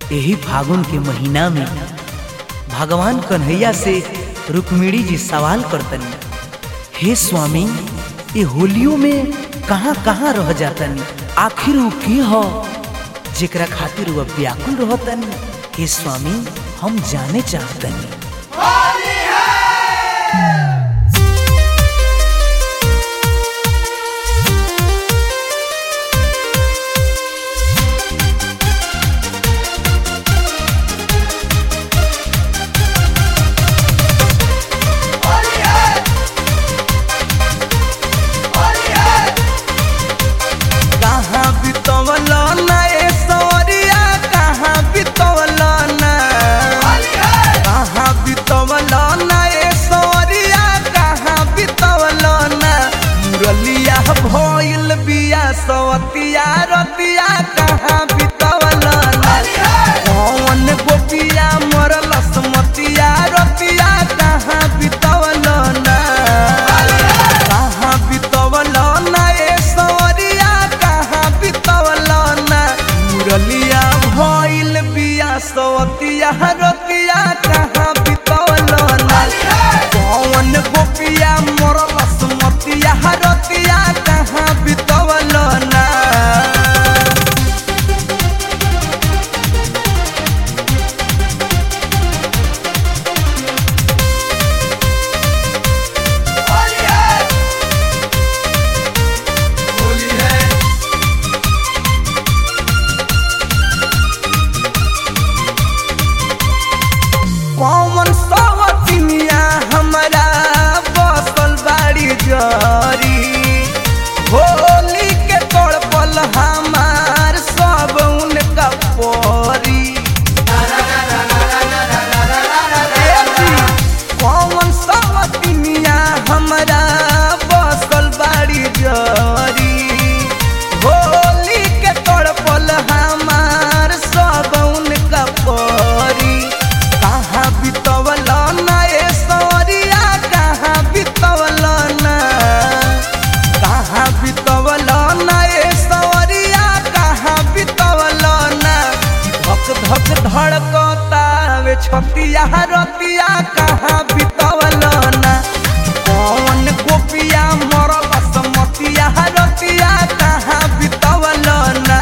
यही फागुन के महीना में भगवान कन्हैया से रुक्मिणी जी सवाल करतनी हे स्वामी ये होलियों में कहाँ कहाँ रह जातनी आखिर वो के हो जेकरा खातिर वह व्याकुल रहतनी हे स्वामी हम जाने चाहतनी कहाँ बितवल ना ए सवरिया कहाँ बितवल ना कहाँ बितवल ना ए सवरिया कहाँ बितवल ना मुरलिया भइल बिया सवतिया रतिया कहाँ बितवल ना कौन गोपिया मरल समतिया रतिया कहाँ बितवल ना कहाँ बितवल ना ए सवरिया कहाँ बितवल ना मुरलिया भइल बिया सवतिया रतिया कहाँ बितवल ना कौन गोपिया मरल समतिया रतिया कहाँ बितवल ना कौन सवतिनिया हमरा बसल बाड़ी जरी होली के तड़पल हमार सब उनका परी ए जी, कौन सवतिनिया हमरा बसल बाड़ी जरी होली के तड़पल हमार सब उनका परी कहाँ बितवल ना ए सवरिया कहाँ बितवल ना कहाँ बितवल ना ए सवरिया कहाँ बितवल ना धक धक धड़कता वे छतिया रतिया कहाँ बितवल ना कौन गोपिया मरल समतिया रतिया कहाँ बितवल ना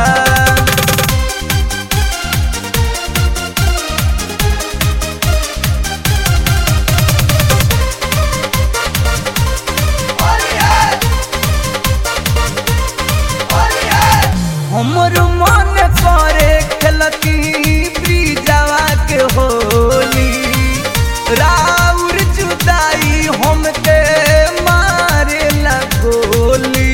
हमर मन करे खेलती ब्रिजवा के होली राउर जुदाई हमके मारे गोली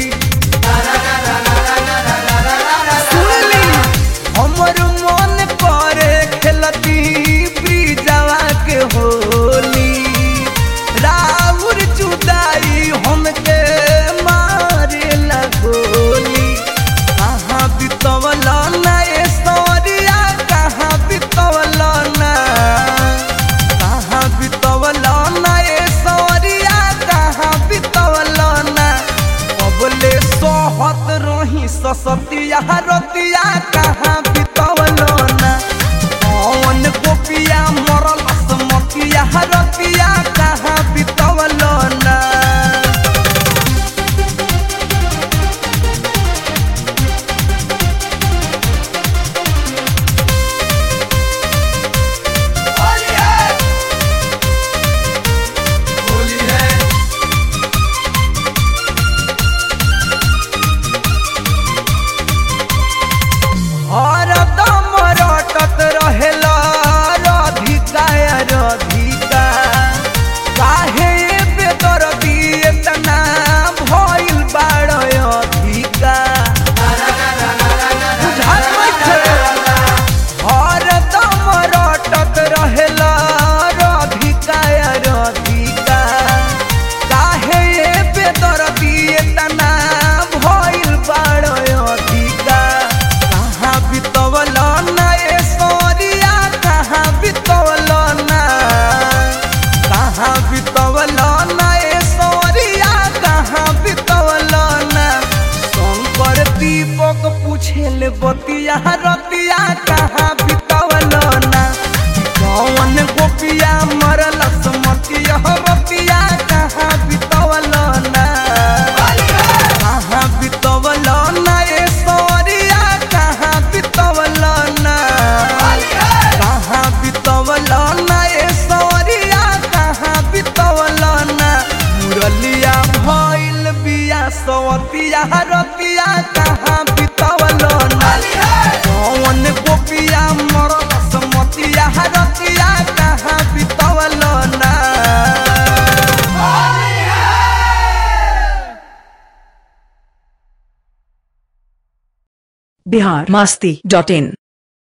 सुनली हमर मन करे खेलती ब्रिजवा के होली राउर जुदाई हमके मारे गोली कहाँ बितवल ना ए सवरिया कहाँ बितवल ना कहाँ बितवल ना ए सवरिया कहाँ बितवल ना अबले सोहत रही ससतिया रतिया कहाँ बितवल ना कौन गोपिया मरल समतिया रतिया कहाँ बितवल ना हरदम रटत रहेला राधिका या राधिका काहे बेदर्दी एतना भइल बाड़ अधिका बुझात नइखे? हरदम रटत रहेला राधिका या राधिका काहे बेदर्दी एतना भइल बाड़ अधिका कहाँ बितवल ना ए सवरिया कहाँ बितवल ना कहाँ बितवल ना ए सवरिया कहाँ बितवल ना शंकर दीपक पूछेल बतिया रतिया कहाँ बित रतिया रतिया कहाँ बितवलो ना कौन गोपिया मरल समतिया रतिया कहाँ बितवलो ना बिहार मास्ती डॉट इन